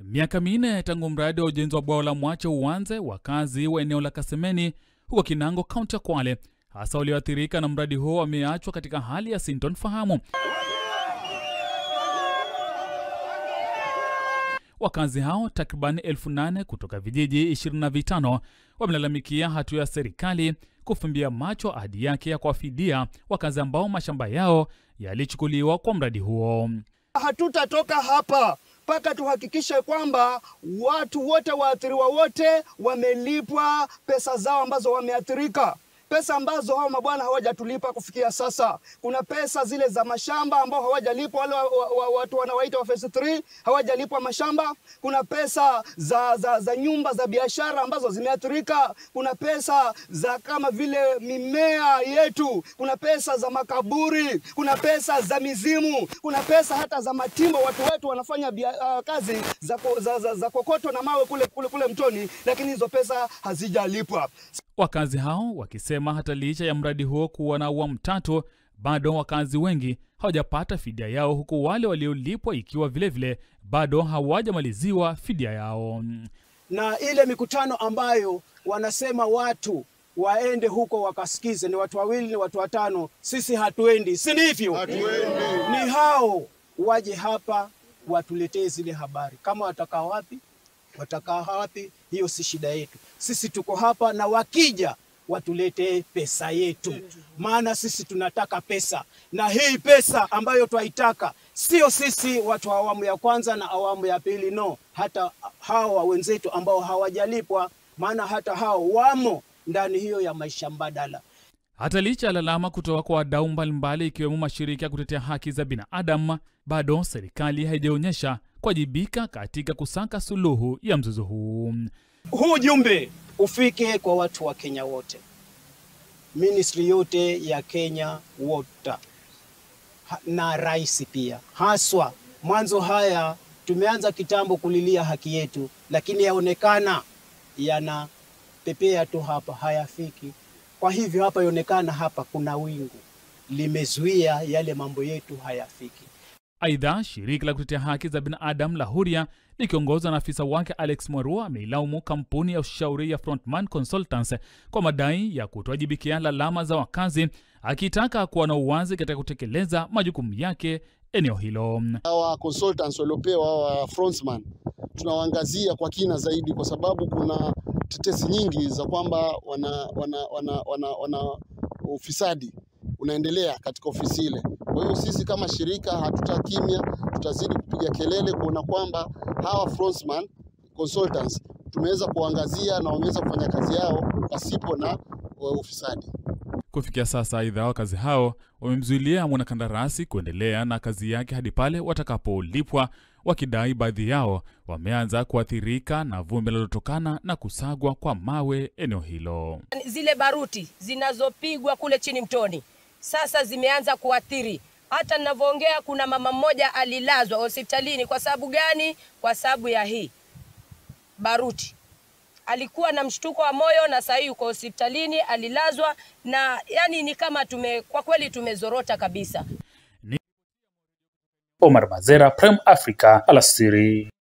Miaka minne tangu mradi wa ujenzi wa bwawa la Mwache uanze, wakazi wa eneo la Kasemeni huko Kinango, kaunti ya Kwale, hasa walioathirika na mradi huo, wameachwa katika hali ya sintofahamu. Wakazi hao takriban elfu nane kutoka vijiji 25 wamelalamikia hatua ya serikali kufumbia macho ahadi yake ya kuwafidia wakazi ambao mashamba yao yalichukuliwa kwa mradi huo. Hatutatoka hapa mpaka tuhakikishe kwamba watu wote waathiriwa wote wamelipwa pesa zao ambazo wameathirika pesa ambazo hao mabwana hawajatulipa kufikia sasa. Kuna pesa zile za mashamba ambao hawajalipwa, wale wa, wa, wa, watu wanawaita wa phase 3 hawajalipwa mashamba. Kuna pesa za, za, za nyumba za biashara ambazo zimeathirika. Kuna pesa za kama vile mimea yetu, kuna pesa za makaburi, kuna pesa za mizimu, kuna pesa hata za matimbo. Watu wetu wanafanya bia, uh, kazi za, za, za, za kokoto na mawe kule, kule, kule mtoni, lakini hizo pesa hazijalipwa. Wakazi hao wakisema hata licha ya mradi huo kuwa na awamu tatu, bado wakazi wengi hawajapata fidia yao, huku wale waliolipwa ikiwa vilevile vile, bado hawajamaliziwa fidia yao. Na ile mikutano ambayo wanasema watu waende huko wakasikize, ni watu wawili, ni watu watano, sisi hatuendi, si ndivyo? Hatuendi. Ni hao waje hapa watuletee zile habari, kama watakaa wapi watakaa wapi, hiyo si shida yetu. Sisi tuko hapa, na wakija watuletee pesa yetu, maana sisi tunataka pesa, na hii pesa ambayo twaitaka sio sisi watu wa awamu ya kwanza na awamu ya pili, no, hata hawa wenzetu ambao hawajalipwa, maana hata hao wamo ndani hiyo ya maisha mbadala. Hata licha ya lalama kutoka kwa wadau mbalimbali ikiwemo mashirika ya kutetea haki za binadamu, bado serikali haijaonyesha kuwajibika katika kusaka suluhu ya mzozo huu. Huu jumbe ufike kwa watu wa Kenya wote, ministry yote ya Kenya wote na rais pia, haswa mwanzo. Haya tumeanza kitambo kulilia haki yetu, lakini yaonekana yanapepea tu hapa, hayafiki. Kwa hivyo hapa yaonekana hapa kuna wingu limezuia yale mambo yetu hayafiki. Aidha, shirika la kutetea haki za binadamu la Huria likiongozwa na afisa wake Alex Mwarua ameilaumu kampuni ya ushauri ya Frontman Consultants kwa madai ya kutowajibikia lalama za wakazi, akitaka kuwa na uwazi katika kutekeleza majukumu yake eneo hilo. Hawa consultants waliopewa hawa Frontman tunawaangazia kwa kina zaidi, kwa sababu kuna tetesi nyingi za kwamba wana, wana, wana, wana, wana ufisadi unaendelea katika ofisi ile. Kwa hiyo sisi kama shirika hatutakimya, tutazidi kupiga kelele kuona kwamba hawa Frontman Consultants tumeweza kuangazia na wameweza kufanya kazi yao pasipo na ufisadi. Kufikia sasa, aidha, wakazi hao wamemzuilia mwanakandarasi kuendelea na kazi yake hadi pale watakapolipwa, wakidai baadhi yao wameanza kuathirika na vumbi linalotokana na kusagwa kwa mawe eneo hilo. Zile baruti zinazopigwa kule chini mtoni sasa zimeanza kuathiri. Hata ninavyoongea kuna mama mmoja alilazwa hospitalini. Kwa sababu gani? Kwa sababu ya hii baruti. Alikuwa na mshtuko wa moyo na sasa yuko hospitalini, alilazwa na yani ni kama tume, kwa kweli tumezorota kabisa. Omar Mazera, Prem Africa, alasiri.